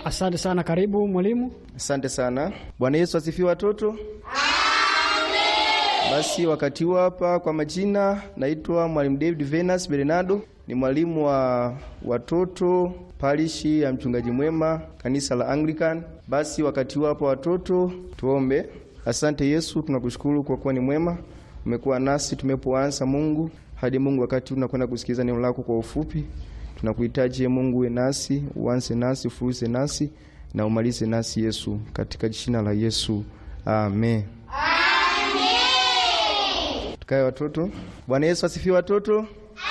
Asante sana, karibu mwalimu. Asante sana. Bwana Yesu asifiwe watoto. Basi wakati huu hapa, kwa majina naitwa mwalimu David Venus Bernardo, ni mwalimu wa watoto parishi ya mchungaji mwema kanisa la Anglican. Basi wakati huu hapa watoto, tuombe. Asante Yesu, tunakushukuru kwa kuwa ni mwema, umekuwa nasi tumepoanza Mungu hadi Mungu, wakati huu tunakwenda kusikiliza neno lako kwa ufupi. Tunakuhitaji Mungu, uwe nasi, uanze nasi, ufuruze nasi na umalize nasi Yesu, katika jina la Yesu, amen. Tukae watoto. Bwana Yesu asifiwe watoto.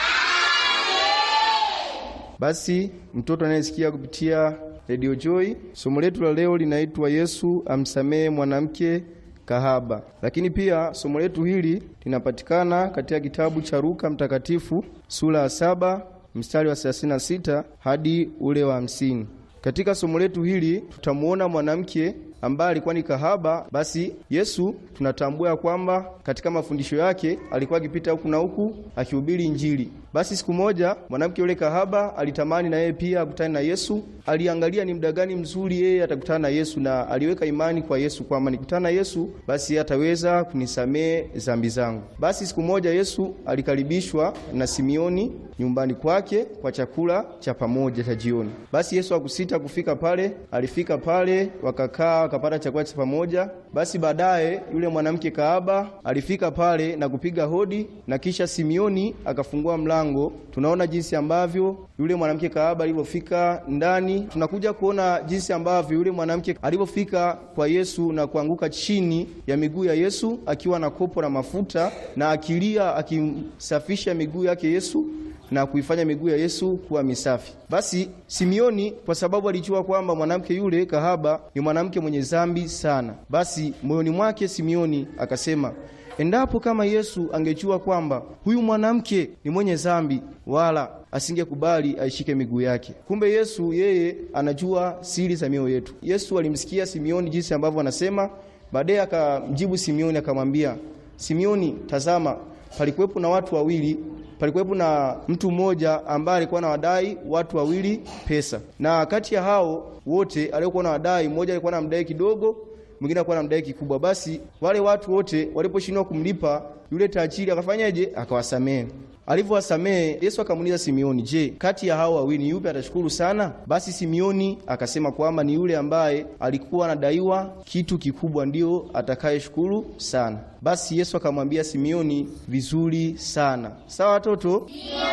Basi mtoto anayesikia kupitia Radio Joy, somo letu la leo linaitwa Yesu amsamehe mwanamke kahaba. Lakini pia somo letu hili linapatikana katika kitabu cha Luka Mtakatifu sura ya saba mstari wa 36 hadi ule wa hamsini. Katika somo letu hili tutamuona mwanamke ambaye alikuwa ni kahaba. Basi Yesu tunatambua ya kwamba katika mafundisho yake alikuwa akipita huku na huku akihubiri Injili. Basi siku moja mwanamke yule kahaba alitamani na yeye pia akutane na Yesu. Aliangalia ni muda gani mzuri yeye atakutana na Yesu, na aliweka imani kwa Yesu kwamba nikutana na Yesu basi ataweza kunisamehe dhambi zangu. Basi siku moja Yesu alikaribishwa na Simioni nyumbani kwake kwa chakula cha pamoja cha jioni. Basi Yesu hakusita kufika pale, alifika pale, wakakaa wakapata chakula cha pamoja. Basi baadaye yule mwanamke kahaba alifika pale na kupiga hodi, na kisha Simioni akafungua mlango. Tunaona jinsi ambavyo yule mwanamke kahaba alivyofika ndani. Tunakuja kuona jinsi ambavyo yule mwanamke alivyofika kwa Yesu na kuanguka chini ya miguu ya Yesu akiwa na kopo la mafuta na akilia, akimsafisha miguu yake Yesu na kuifanya miguu ya Yesu kuwa misafi. Basi Simioni kwa sababu alijua kwamba mwanamke yule kahaba ni mwanamke mwenye dhambi sana, basi moyoni mwake Simioni akasema, endapo kama Yesu angejua kwamba huyu mwanamke ni mwenye dhambi, wala asingekubali aishike miguu yake. Kumbe Yesu yeye anajua siri za mioyo yetu. Yesu alimsikia Simioni jinsi ambavyo anasema, baadaye akamjibu Simioni akamwambia, Simioni, tazama, palikuwepo na watu wawili palikuwepo na mtu mmoja ambaye alikuwa na wadai watu wawili pesa, na kati ya hao wote aliokuwa na wadai, mmoja alikuwa na mdai kidogo, mwingine alikuwa na mdai kikubwa. Basi wale watu wote waliposhindwa kumlipa, yule tajiri akafanyaje? Akawasamehe. Alivyowasamehe, Yesu akamuuliza Simioni, je, kati ya hao wawili yupi atashukuru sana? Basi Simioni akasema kwamba ni yule ambaye alikuwa anadaiwa kitu kikubwa, ndio atakayeshukuru sana. Basi Yesu akamwambia Simioni, vizuri sana. Sawa watoto?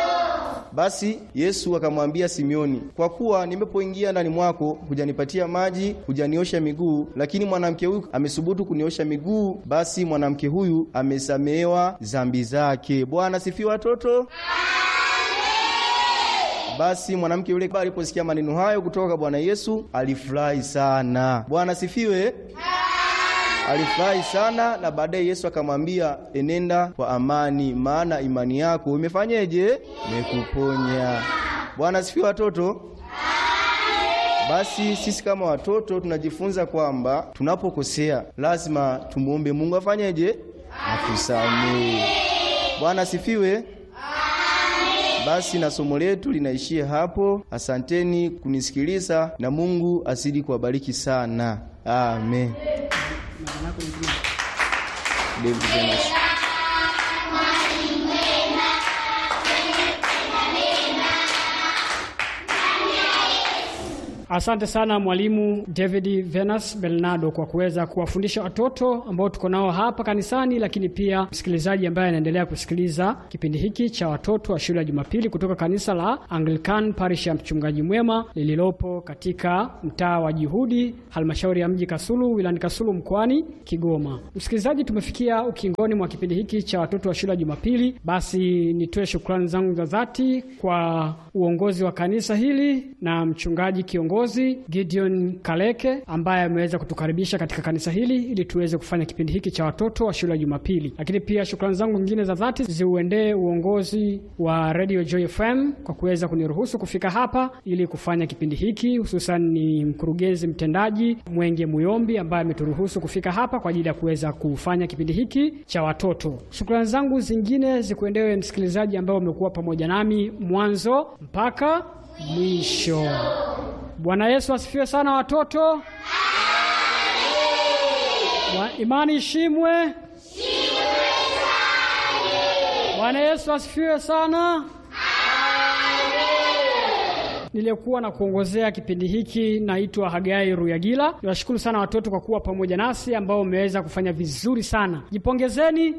Basi Yesu akamwambia Simioni, kwa kuwa nimepoingia ndani mwako hujanipatia maji, hujaniosha miguu, lakini mwanamke huyu amesubutu kuniosha miguu, basi mwanamke huyu amesamehewa dhambi zake. Bwana sifiwe watoto. Basi mwanamke yule aliposikia maneno hayo kutoka kwa Bwana Yesu alifurahi sana. Bwana sifiwe. Alifurahi sana na baadaye Yesu akamwambia, enenda kwa amani, maana imani yako imefanyeje? Imekuponya. Bwana asifiwe watoto. Basi sisi kama watoto tunajifunza kwamba tunapokosea lazima tumuombe Mungu afanyeje? Atusamehe. Bwana asifiwe. Basi na somo letu linaishia hapo. Asanteni kunisikiliza na Mungu azidi kuwabariki sana. Amen. David Venus. Asante sana mwalimu David Venus Bernardo kwa kuweza kuwafundisha watoto ambao tuko nao hapa kanisani, lakini pia msikilizaji ambaye anaendelea kusikiliza kipindi hiki cha watoto wa shule ya Jumapili kutoka kanisa la Anglican Parish ya Mchungaji Mwema lililopo katika mtaa wa Juhudi, halmashauri ya mji Kasulu, wilayani Kasulu, mkoani Kigoma. Msikilizaji, tumefikia ukingoni mwa kipindi hiki cha watoto wa shule ya Jumapili. Basi nitoe shukrani zangu za dhati kwa uongozi wa kanisa hili na mchungaji kiongozi Gideon Kaleke ambaye ameweza kutukaribisha katika kanisa hili ili tuweze kufanya kipindi hiki cha watoto wa shule ya Jumapili. Lakini pia shukrani zangu nyingine za dhati ziuendee uongozi wa Radio Joy FM kwa kuweza kuniruhusu kufika hapa ili kufanya kipindi hiki, hususan ni mkurugenzi mtendaji Mwenge Muyombi ambaye ameturuhusu kufika hapa kwa ajili ya kuweza kufanya kipindi hiki cha watoto. Shukrani zangu zingine zikuendewe msikilizaji ambao umekuwa pamoja nami mwanzo mpaka mwisho. Bwana Yesu asifiwe sana watoto. Wa- Imani ishimwe. Bwana Yesu asifiwe sana. Niliyekuwa na kuongozea kipindi hiki naitwa Hagai Ruyagila. Niwashukuru sana watoto kwa kuwa pamoja nasi ambao umeweza kufanya vizuri sana. Jipongezeni.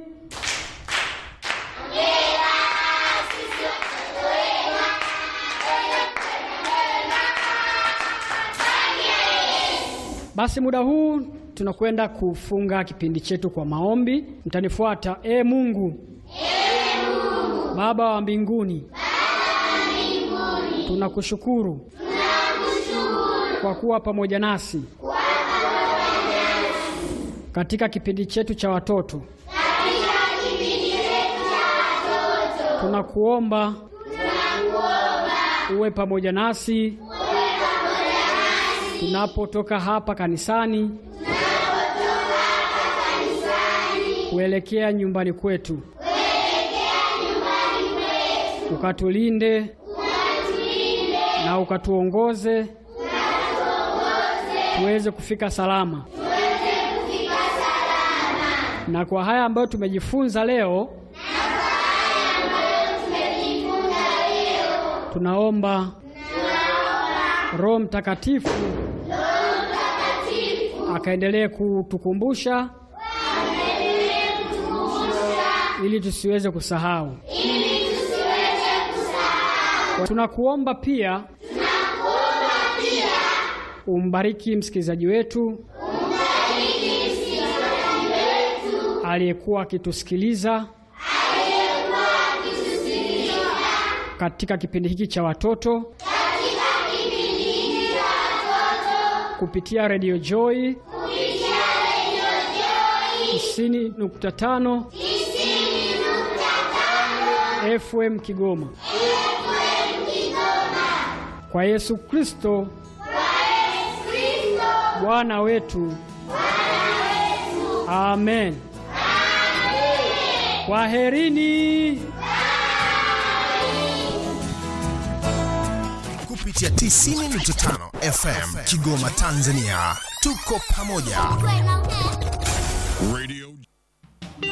Basi muda huu tunakwenda kufunga kipindi chetu kwa maombi. Mtanifuata. E Mungu, Baba wa mbinguni, tunakushukuru kwa kuwa pamoja nasi katika kipindi chetu cha watoto. Tunakuomba uwe pamoja nasi tunapotoka hapa kanisani kuelekea nyumbani kwetu, ukatulinde na ukatuongoze tuweze kufika salama. Na kwa haya ambayo tumejifunza leo, tunaomba Roho Mtakatifu akaendelee kutukumbusha ili tusiweze kusahau. Tunakuomba pia umbariki msikilizaji wetu aliyekuwa akitusikiliza katika kipindi hiki cha watoto kupitia Radio Joy tisini nukta tano FM Kigoma. Kwa Yesu Kristo Bwana wetu. Amen. Kwaherini. kupitia 90.5 FM Kigoma, Tanzania. Tuko pamoja. Radio